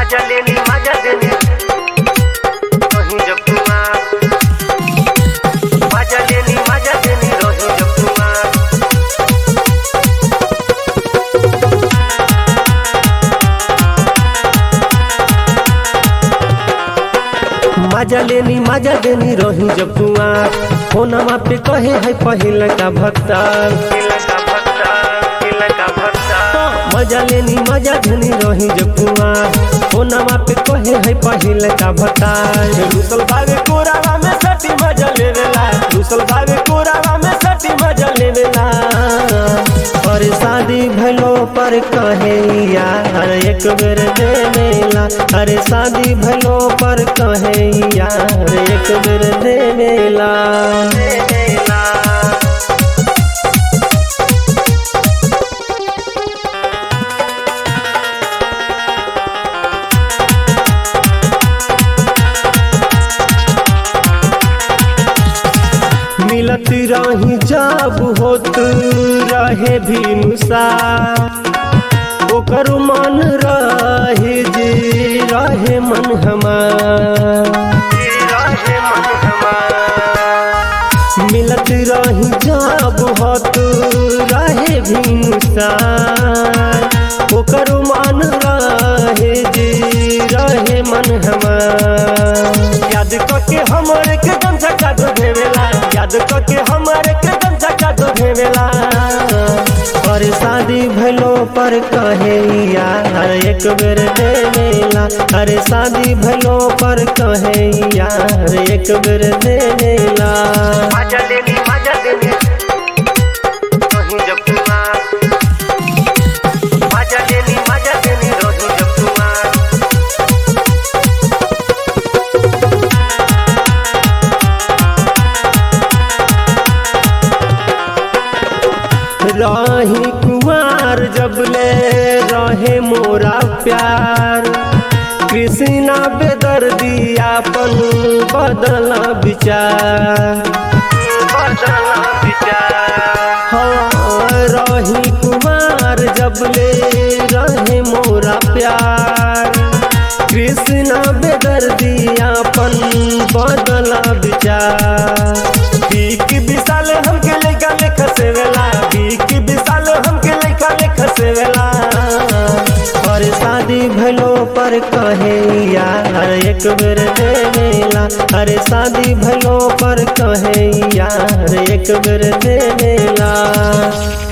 मजा लेनी मजा देनी रही जब कुमार मजा लेनी मजा देनी रही जब कुमार मजा लेनी मजा देनी रही जब कुआर फोनमा पे कहे है पहिल का भक्ता मजा लेनी मजा देनी रही जब कुआर फोनमा पे कहे है पहिल का भक्ता रुसल भावे कोरावा में सटी मजा लेवेला रुसल भावे कोरावा में सटी मजा लेवेला और शादी भलो पर कहे यार एक बेर देवेला अरे शादी भलो पर कहे यार एक बेर देवेला मिलत रही जब होत रहे भी नुसा ओकर मन रहे जे रहे मन हमार मिलत रही जब होत रहे भी नुसा ओकर मन रहे जे रहे मन हमार याद करके हमर के गमछा का दो भेवेला याद करके हमर के गमछा का दो भेवेला और शादी भलो पर कहे यार एक बेर देवेला अरे शादी भलो पर कहे यार एक बेर देवेला मजा देनी मजा देनी रही जब कुमार मजा देनी मजा देनी रही जब कुमार रही कुमार जब ले रहे मोरा प्यार कृष्णा बेदर्दी आपन बदला विचार बदला विचार हाँ रही कुमार जब ले रहे मोरा प्यार कृष्णा बेदर्दी आपन बदला विचार बीक विशाल हमके लेका लेखा सेवेला बीक विशाल हमके लेखा लेखा सेवेला और शादी भलो पर कहे यार एक बेर देवेला अरे शादी भलो पर कहे यार एक बेर देवेला